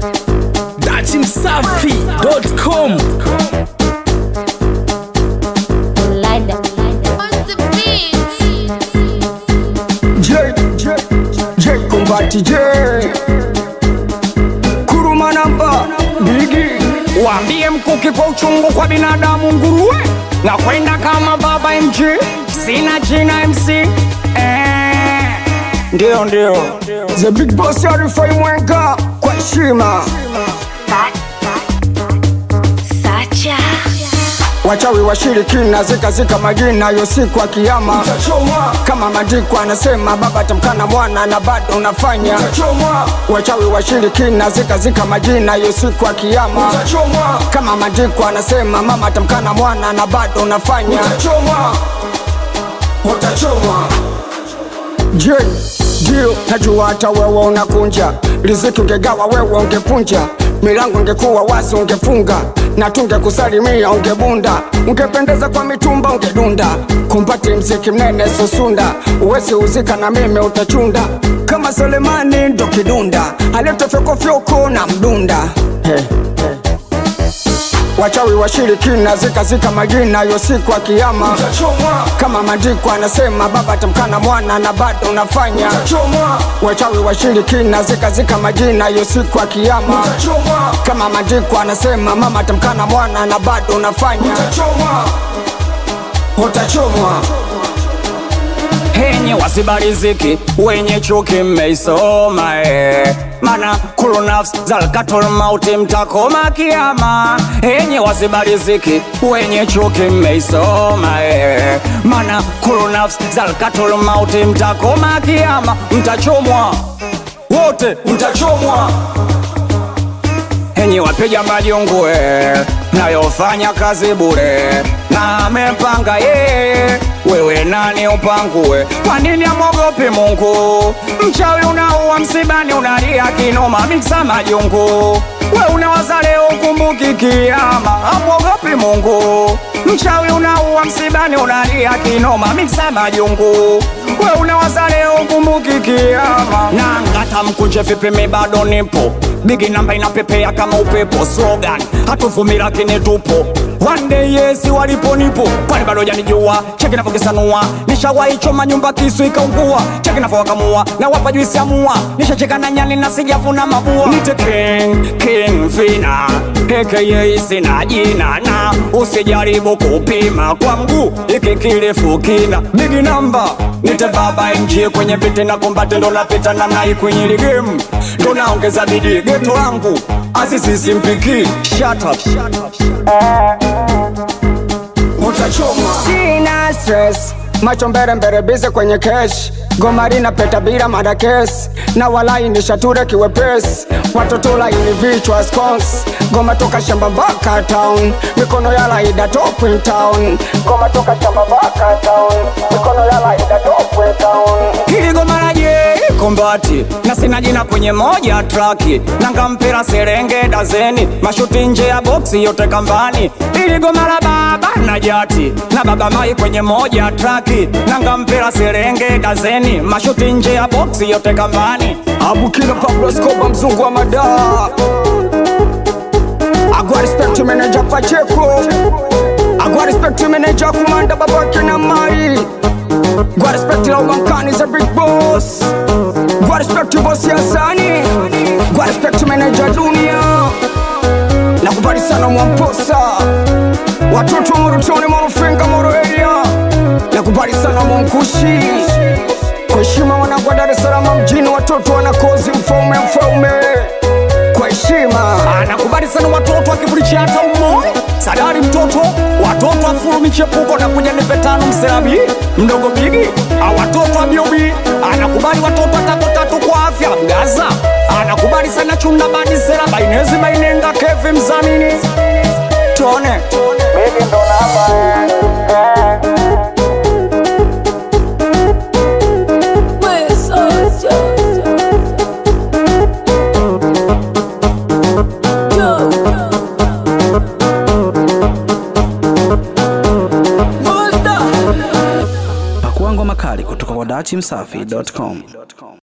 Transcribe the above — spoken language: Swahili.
datimsafi.com Lada. J, J, J Kumbati J Kuruma namba Bigi Waambie mkuki kwa uchungu kwa binadamu nguruwe na kwenda kama baba MG, sina jina MC eh, ndio ndio The Big Boss Arifai Mwenga Kwa heshima Sacha. Wachawi washirikina zikazika majina yo siku ya kiyama Kama maandiko anasema baba tamkana mwana na bado unafanya Wachawi washirikina zikazika majina yo siku ya kiyama Kama maandiko anasema mama tamkana mwana na bado unafanya Je, ndio najua hata wewe unakunja riziki, ungegawa wewe ungepunja, milango ingekuwa wazi ungefunga, na tungekusalimia ungebunda, ungependeza kwa mitumba ungedunda, kumpati mziki mnene susunda, uwezi uzika na mimi utachunda, kama Selemani ndo kidunda, aliyetofyokofyoko na mdunda hey. Wachawi washirikina zikazika majina yo siku ya kiyama kama maandiko anasema baba tamkana mwana na bado unafanya wachawi washirikina zikazika majina yo siku ya kiyama kama maandiko anasema mama tamkana mwana na bado unafanya utachomwa henye wasibariziki wenye chuki mmeisoma eh. mana kulu nafsi zalkatul mauti mtakoma kiama henye wasibariziki wenye chuki mmeisoma eh. mana kulu nafsi zalkatul mauti mtakoma kiama mtachomwa wote mtachomwa enyi wapiga majungue nayofanya kazi bure na amepanga ye wewe nani upangue kwa nini amwogopi mungu mchawi unaua msibani unalia kinoma miksa majungu we unawaza leo ukumbuki kiama amwogopi mungu mchawi unaua msibani unalia kinoma miksa majungu we unawaza leo ukumbuki kiama na ngata mkunje vipimi bado nipo bigi namba inapepea kama upepo slogan hatuvumi lakini tupo one day yes walipo nipo kwani bado janijua cheki navyokisanua nishawaichoma nyumba kisu ikaungua cheki navyowakamua na wapa juisi ya mua nishacheka na nyani na sijafuna mabua nite king king vina aka sina jina na usijaribu kupima kwa mguu iki kirefu kina bigi namba nite baba mg kwenye viti na kombate ndo napita namna hii kwenye ile game ndo naongeza bidii geto langu asisisimpiki shut up, shut up, shut up. utachomwa. Sina stress, macho mbele mbele bize kwenye kesh gomari na peta bila madakes na walai ni shature kiwepesi watoto laini vichwa scones goma toka shamba mpaka town mikono ya laida top in town goma toka shamba mpaka town mikono ya laida top in town kiligomalaje kombati na sina jina kwenye moja traki nangampira serenge dazeni mashuti nje ya boksi yote kambani iligomala baba na jati na baba mai kwenye moja traki nangampira serenge dazeni mashuti nje ya boksi yote kambani abukila Pablo Escobar mzungu wa madaa agwa respect manager Pacheco agwa respect manager kumanda babake na mai gwa respect la umankani za big boss gwa respect boss ya sani gwa respect manager dunia nakubali sana mwamposa watoto morotoni morofinga moro area nakubali sana mwamkushi kwa heshima wanangu wa Dar es Salaam mjini, watoto wanakozi mfaume mfaume, kwa heshima anakubali sana watoto akivulichia hata umoi sadari mtoto watoto afuru michepuko na kuja nipe tano mserabi mdogo bigi a watoto wa biobi anakubali watoto watatu tatu kwa afya mgaza anakubali sana chunda bani sera bainezi bainenga kevi mzamini tone Baby ndo namba pakuangwa makali kutoka kwa datimsafi.com